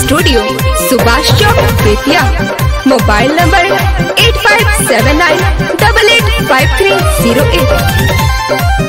studio Subhash Chowk Bettiah mobile number eight five seven nine double eight five three zero eight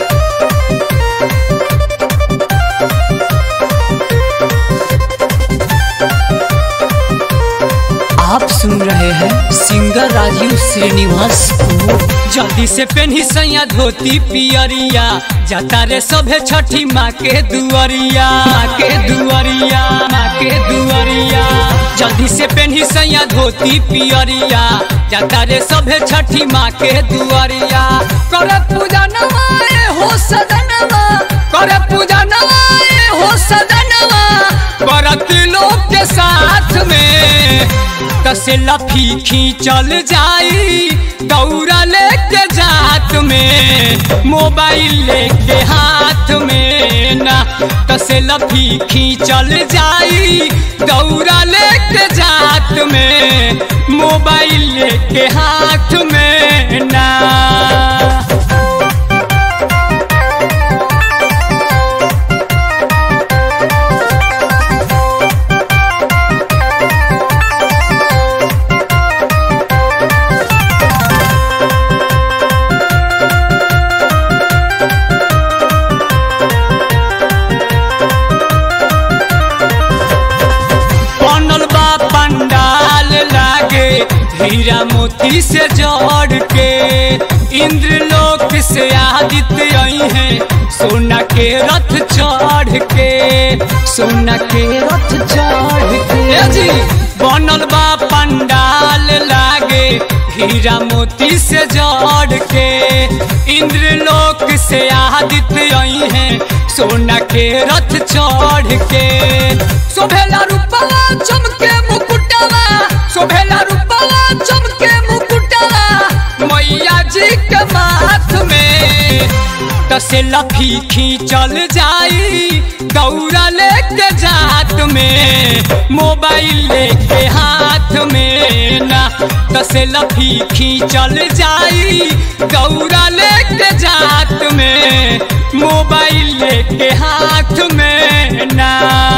आप सुन रहे हैं singer Rajiv Srinivas को जल्दी से पेन्ही सैया धोती पियरिया जाता रे सभे छठी माँ के दुआरिया माँ के दुआरिया माँ के दुआरिया जल्दी से पेन्ही सैया धोती पियरिया जाता रे सभे छठी माँ के दुआरिया करे पूजा नवाए हो सदनवा करे पूजा नवाए हो सदनवा करत लोग के साथ में कसे लफी चल जाई दौड़ा लेके जात में मोबाइल लेके हाथ में ना कसे लफी चल जाई दौड़ा लेके जात में मोबाइल लेके हाथ में ना बनल बा पंडाल लागे हीरा मोती से जोड़ के इंद्रलोक से आदित्य आई है सोना के रथ चढ़ के सोना के रथ चढ़ के ए जी बनल बा पंडाल लागे हीरा मोती से जोड़ के इंद्रलोक से आदित्य आई है सोना के रथ चढ़ के शोभेला रूपवा चमके मुकुटवा शोभेला रूपवा चमके मुकुटवा मैया जी के माथ में तसे लफी चल जाई दौड़ा लेके जात में मोबाइल लेके हाथ में ना तसे लफी चल जाई दौड़ा लेके जात में मोबाइल लेके हाथ में ना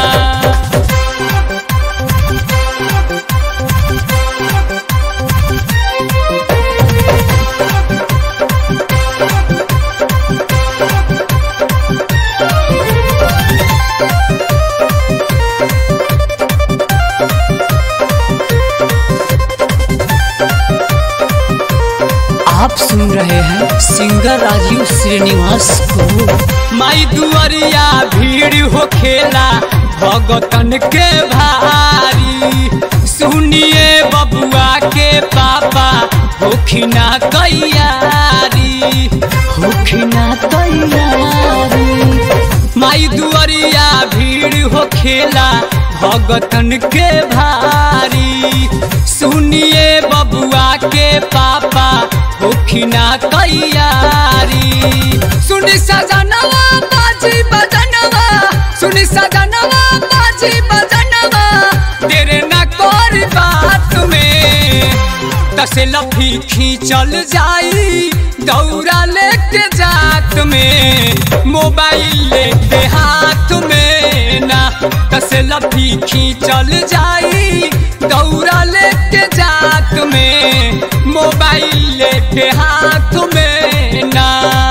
आप सुन रहे हैं सिंगर राजीव श्रीनिवास को माई दुआरिया भीड़ हो खेला भगतन के भारी सुनिए बबुआ के पापा होखिना तैयारी होखिना तैयारी माई दुआरिया भीड़ हो खेला भगतन के भारी सुनिए बबुआ के पापा होखिना तैयारी सुनी सजनवा बाजी बजनवा सुनी सजनवा बाजी बजनवा तेरे न कोर बात में तसे लफी चल जाई दौड़ा लेके जात में मोबाइल लेके हाथ में ना तसे लफी चल जाई दौड़ा लेके जात में मोबाइल लेके हाथ में ना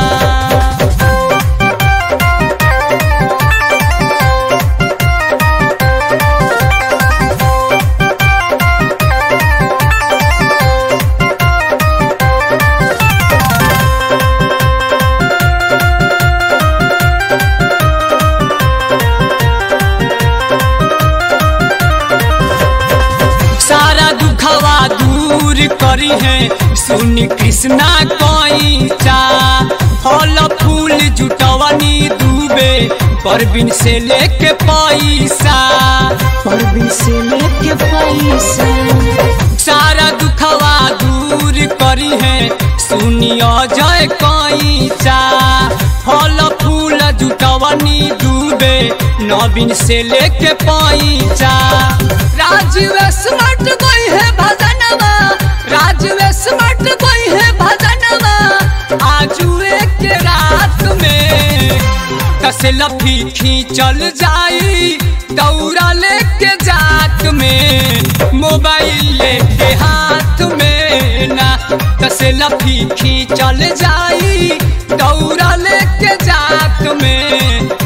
सारा दुखवा दूर करी है सुनी कृष्णा कोई चा फल फूल जुटवनी दूबे परबिन से लेके पैसा परबिन से लेके पैसा सारा दुखवा दूर करी है सुनियो जय कोई चा फल फूल जुटवनी दूबे नवीन से लेके पैसा राजीव स्मार्ट कोई है भजनवा राजीव स्मार्ट कोई है भजनवा आजू एक रात में कसे लफी चल जाई दौड़ा लेके जात में मोबाइल लेके हाथ में ना तसे लफी खींचल जाई दौड़ा लेके जात में